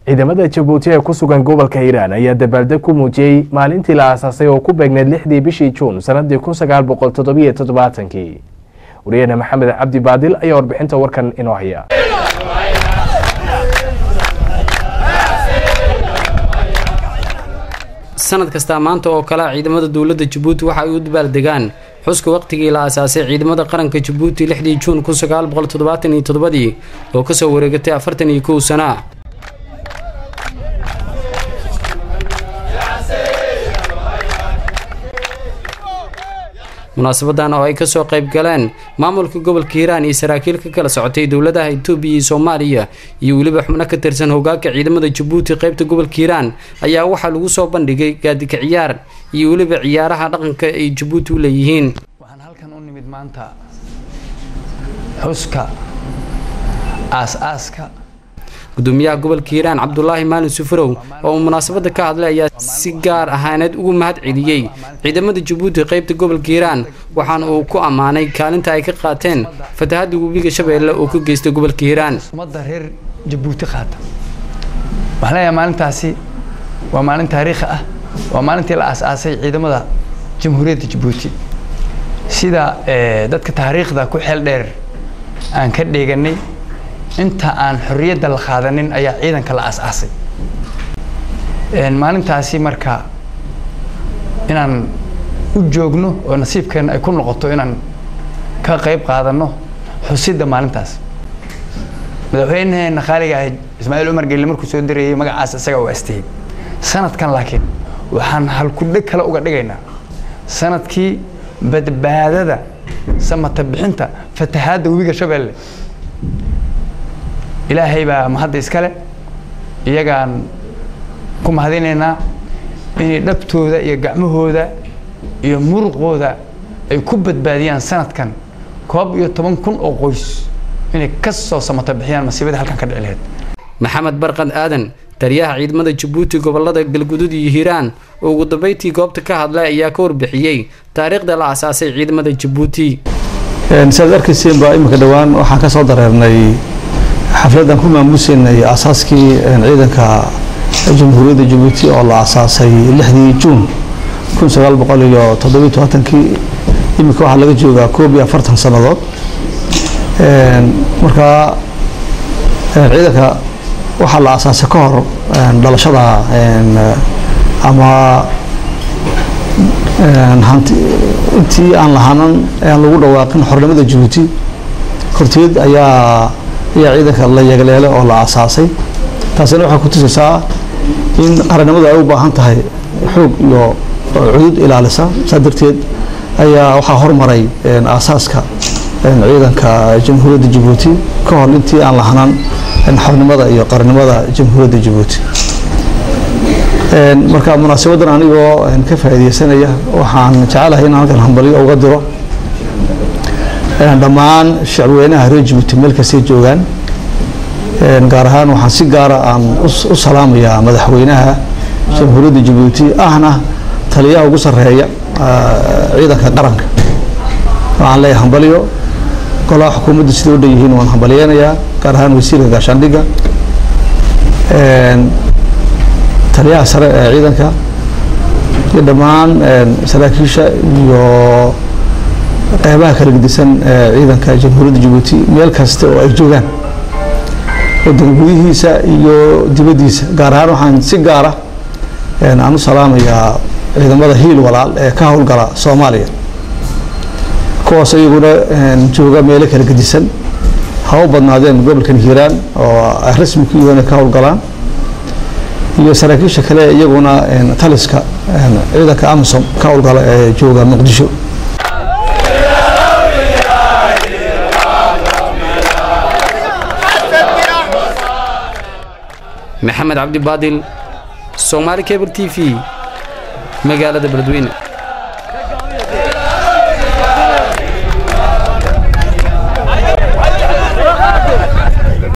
ciidamada jabuuti ee ku sugan gobolka hiiraan ayaa dabaaldeg ku muujiyey maalintii la aasaasay oo ku beegneyd lixdii bishii juun sanadii kun sagaal boqol toddobiyo toddobaatankii wariyahena maxamed cabdi baadil ayaa warbixinta warkan inoo haya sanad kastaa maanta oo kale ciidamada dowladda jabuuti waxa ay u dabaaldegaan xuska waqtigii la aasaasay ciidamada qaranka jabuuti lixdii juun kun sagaal boqol toddobaatan iyo toddobadii oo kasoo wareegatay afartan iyo kow sana munaasabadan oo ay kasoo qayb galeen maamulka gobolka hiiraan iyo saraakiil ka kala socotay dowladaha itoobiya iyo soomaaliya iyo weliba xubno ka tirsan hogaanka ciidamada jabuuti qaybta gobolka hiiraan ayaa waxaa lagu soo bandhigay gaadika ciyaar iyo weliba ciyaaraha dhaqanka ay jabuuti u leeyihiin waxaan halkan u nimid maanta xuska aas-aaska gudoomiyaha gobolka hiiraan cabdulaahi maalin sufurow oo uu munaasabada ka hadlay ayaa si gaar ahaaneed ugu mahad celiyey ciidamada jabuuti qaybta gobolka hiiraan waxaana uu ku ammaanay kaalinta ay ka qaateen fatahada webiga shabeelle oo ka geystay gobolka hiiraan ummadda reer jabuuti qaata waxaan leeyahay maalintaasi waa maalin taariikhi ah waa maalintii la aas-aasay ciidamada jamhuuriyadda jabuuti sida dadka taariikhda ku xeel dheer aan ka dheeganay inta aan xorriyadda la qaadanin ayaa ciidanka la aas-aasay maalintaasi marka inaan u joogno oo nasiibkeena ay ku noqoto inaan ka qayb qaadanno xusidda maalintaas madaxweynaheena qaaliga ah ismaaciil cumar gelle markuu soo dirayay magacaas isaga u astiyey sanadkan laakiin waxaan halkudheg kale uga dhigaynaa sanadkii badbaadada samata bixinta fatahaadda webiga shabeelle ilaahay baa mahadda iskale iyagaan ku mahadinaynaa inay dhabtooda iyo gacmahooda iyo muruqooda ay ku badbaadiyaan sanadkan koob iyo toban kun oo qoys inay ka soo samato bixiyaan masiibadii halkan ka dhici lahayd maxamed barqad aadan taliyaha ciidamada jabuuti gobolada galgudud iyo hiiraan oo ugu dambeyntii goobta ka hadlay ayaa ka warbixiyey taariikhda la asaasay ciidamada jabuuti siaad arkayseen baa imika dhowaan waxaan ka soo dareernay xafladan ku maamuusaynay aasaaskii ciidanka jamhuuriyadda jabuuti oo la asaasay lixdii juun kun sagaal boqol iyo toddobiyo tobaatankii imika waxaa laga joogaa koob iyo afartan sannadood markaa ciidanka waxaa la asaasay ka hor dhalashada ama intii aan lahaanan aan lagu dhawaaqin xornimada jabuuti horteed ayaa ayaa ciidanka la yeegleele oo la asaasay taasina waxay ku tusaysaa in qarannimadu ay u baahan tahay xoog iyo cudud ilaalisa saa darteed ayaa waxaa hormaray aasaaska ciidanka jamhuuriyadda jabuuti ka hor intii aan lahanaan xornimada iyo qarannimada jamhuuriyadda jabuuti marka munaasabadan anigoo ka faa'iideysanaya waxaan jecelahay in halkan hambalyo uga diro dhammaan shacbweynaha reer jabuuti meel kastay joogaan gaar ahaan waxaan si gaara aan u salaamayaa madaxweynaha jamhuuriyadda jabuuti ahna taliyaha ugu sarreeya ciidanka qaranka waxaan leeyahay hambalyo golaha xukuumaddu siday u dhan yihiin waan hambalyeynayaa gaar ahaan wasiirka gaashaandhigga taliyaha sare ee ciidanka iyo dhammaan saraakiisha iyo qeybaha kala gedisan ee ciidanka jamhuuriyadda jabuuti meel kasta oo ay joogaan wadanka gudihiisa iyo dibaddiisa gaar ahaan waxaan si gaara aan u salaamayaa ciidamada hiil walaal ee ka howlgala soomaaliya kuwaas iyaguna jooga meelo kala gedisan ha u badnaadeen gobolkan hiiraan oo ay rasmi ku yihiin ka howlgalaan iyo saraakiisha kale iyaguna taliska ciidanka amisom ka howlgala ee jooga muqdisho maxamed cabdi baadil soomaali cable t v magaalada beledweyne